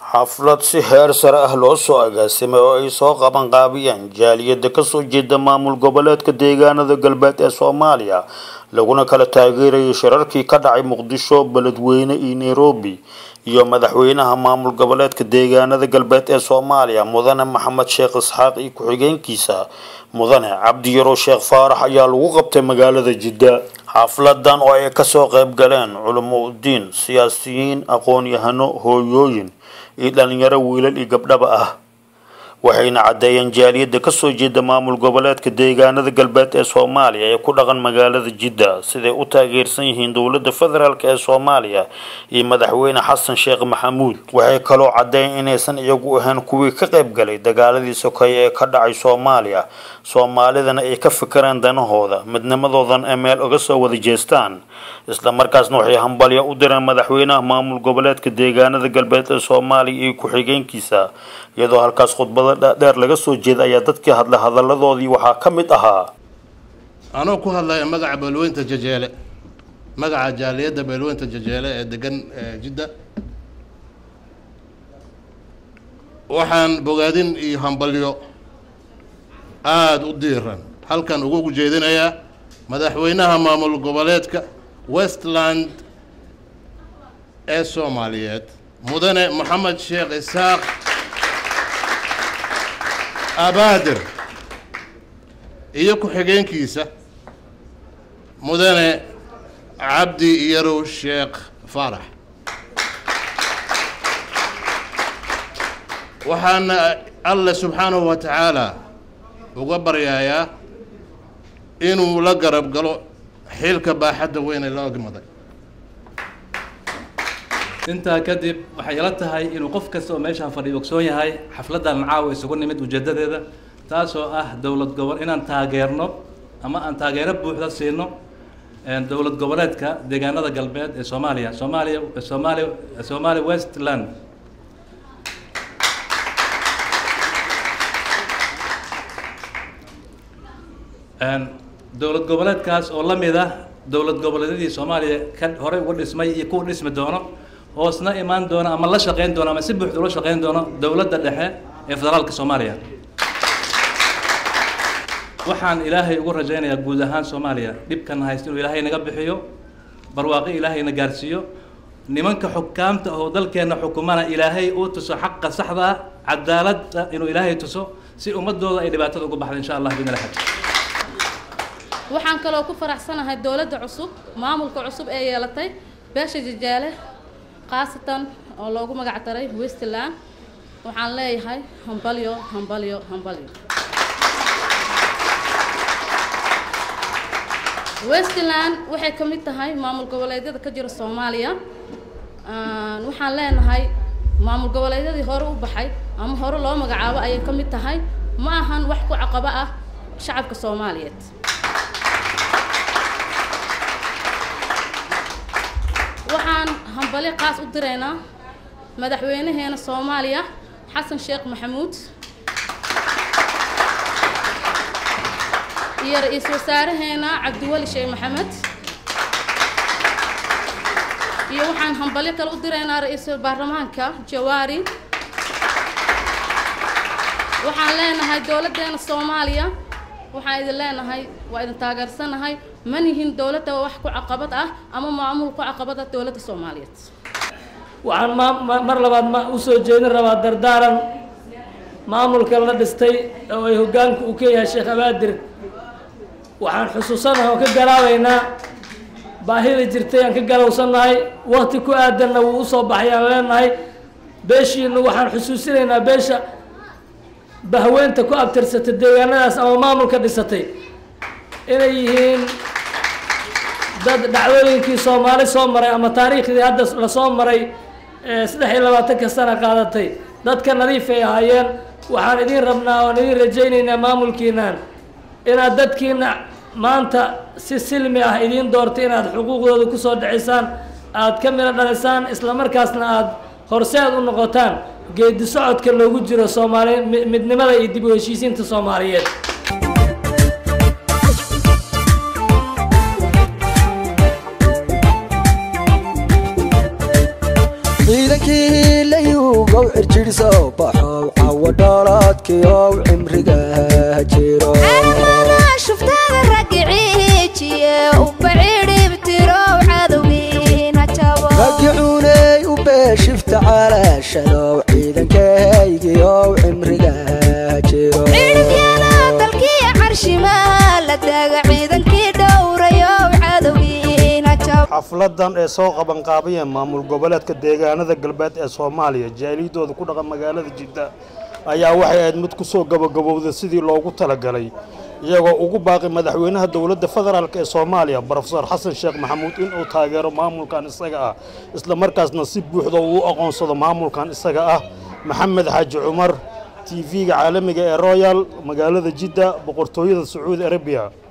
xaflad si heer sare ah loo soo agaasimay oo ay soo qaban qaabiyeen jaaliyada kasoo jeeda maamul goboleedka deegaanada galbeed ee soomaaliya laguna kala taageerayay shirarkii ka dhacay muqdisho beledweyne iyo nairobi iyo madaxweynaha maamul goboleedka deegaanada galbeed ee soomaaliya mudane maxamed sheekh isxaaq iyo ku-xigeenkiisa mudane cabdi yaro sheekh faarax ayaa lagu qabtay magaalada jidda xafladan oo ay kasoo qayb galeen culamo udiin siyaasiyiin aqoon-yahano hooyooyin iyo dhalinyaro wiilal iyo gabdhaba ah waxayna caddeeyeen jaaliyada kasoo jeeda maamul goboleedka deegaanada galbeed ee soomaaliya ee ku dhaqan magaalada jidda siday u taageersan yihiin dowlada federaalk ee soomaaliya iyo madaxweyne xasan sheekh maxamuud waxay kaloo caddeeyeen inaysan iyagu ahayn kuwii ka qayb galay dagaaladii sokeeye ee ka dhacay soomaaliya soomaalidana ay ka fikireen danahooda midnimadoodan ay meel uga soo wada jeestaan islamarkaasna waxay hambalya u direen madaxweynaha maamul goboleedka deegaanada galbeed ee soomaaliya iyo ku-xigeenkiisa iyadoo halkaas khudbada dhaadheer laga soo jeeda ayaa dadkii hadlay hadaladoodii waxaa ka mid ahaa anoo ku hadlaya magaca beelweynta jajeele magaca jaaliyadda beelweynta jajeele ee degan jidda waxaan bogaadin iyo hambalyo aada u diiran halkan ugu jeedinayaa madaxweynaha maamul goboleedka westland ee soomaaliyeed mudane moxamed sheekh isaaq abaadir iyo ku-xigeenkiisa mudane cabdi yarow sheekh faarax waxaana alle subxaanahu wa tacaala uga baryayaa inuu la garab galo xilka baaxadda weyn ee la ogmaday intaa kadib waxay ila tahay inuu qof kasta oo meeshaan fadhiyo ogsoon yahay xafladdan caawa isugu nimid ujeedadeeda taasoo ah dowlad gobol inaan taageerno ama aan taageero buuxda siino dowlad goboleedka deegaanada galbeed ee soomaaliya soomaaliya soomaaliya soomaaliya westland dowlad goboleedkaas oo la mid ah dowlad goboleedyadii soomaaliya ka horey uga dhismay iyo kuwa dhismi doono hoosna imaan doona ama la shaqeyn doono ama si buuxda ula shaqeyn doono dowladda dhexe ee federaalka soomaaliya waxaan ilaahay ugu rajaynayaa guud ahaan soomaaliya dhibkan haysta inuu ilaahay naga bixiyo barwaaqo ilaahayna gaarsiiyo nimanka xukaamta oo dalkeenna xukumana ilaahay uu tuso xaqa saxda ah cadaaladda inuu ilaahay tuso si ummadooda ay dhibaatada uga baxda insha allah bidn laxad waxaan kaloo ku faraxsanahay dowladda cusub maamulka cusub ee yeelatay beesha jajaale khaasatan oo loogu magac daray westland waxaan leeyahay hambalyo hambalyo hambalyo westland waxay ka mid tahay maamul goboleedyada ka jira soomaaliya waxaan leenahay maamul goboleedyadii hore u baxay ama hore loo magacaabo ayay ka mid tahay ma ahan wax ku caqabo ah shacabka soomaaliyeed waxaan hambalyo qaas u diraynaa madaxweynaheena soomaaliya xasan sheekh maxamuud iyo ra-iisul wasaaraheena cabdiweli sheekh maxamed iyo waxaan hambalyo kale u diraynaa ra-iisul baarlamaanka jawaari waxaan leenahay dowladdeena soomaaliya waxaan idin leenahay waa idin taageersanahay ma nihin dowladda wax ku caqabad ah ama maamul ku caqabad ah dowladda soomaaliyeed waxaan ma mar labaad ma u soo jeedin rabaa dardaaran maamulka la dhistay oo ay hoggaanku uu ka yahay sheekh abaadir waxaan xusuusanahay oo ka garaabaynaa baahida jirtay aan ka galowsannahay wakti ku aadanna wuu usoo baxay aan leenahay beeshiinu waxaan xusuusinaynaa beesha bahweynta ku abtirsatay deegaanadaas ama maamulka dhisatay inay yihiin dad dhacdooyinkii soomaali soo maray ama taariikhdii hadda lasoo maray saddex iyo labaatanka sana qaadatay dadka nadiif ay ahaayeen waxaan idin rabnaa oan idin rajaynaynaa maamulkiinan inaad dadkiina maanta si silmi ah idiin doortay inaad xuquuqdooda kusoo dhicisaan aad ka midho dhalisaan islamarkaasna aada horseed u noqotaan geedi socodka loogu jiro soomaali midnimada iyo dib u heshiisiinta soomaaliyeed ciidankii la yuub cadowgow cirjidhsoo baxow cawo dhaalaadkiyow cimriga jiro shuftada ragiciijiye uba cidhibtirow cadowgiina jabo ragicuuney u beeshifta calaashadow ciidankahaygiyow cimriga jiro cidhibyada dalkii carshimaa la taaga ciidankii dhowrayow cadowgiina jabo xafladan ee soo qabanqaabayeen maamul goboleedka deegaanada galbeed ee soomaaliya jaaliyadooda ku dhaqan magaalada jidda ayaa waxay ahayd mid kusoo gabagabowda sidii loogu talagalay iyagoo ugu baaqi madaxweynaha dowladda federaalk ee soomaaliya brofesor xasan sheekh maxamuud inuu taageero maamulkan isaga ah isla markaasna si buuxda uu u aqoonsado maamulkan isaga ah maxamed xaaji cumar t v-ga caalamiga ee royal magaalada jidda boqortooyada sacuudi arabiya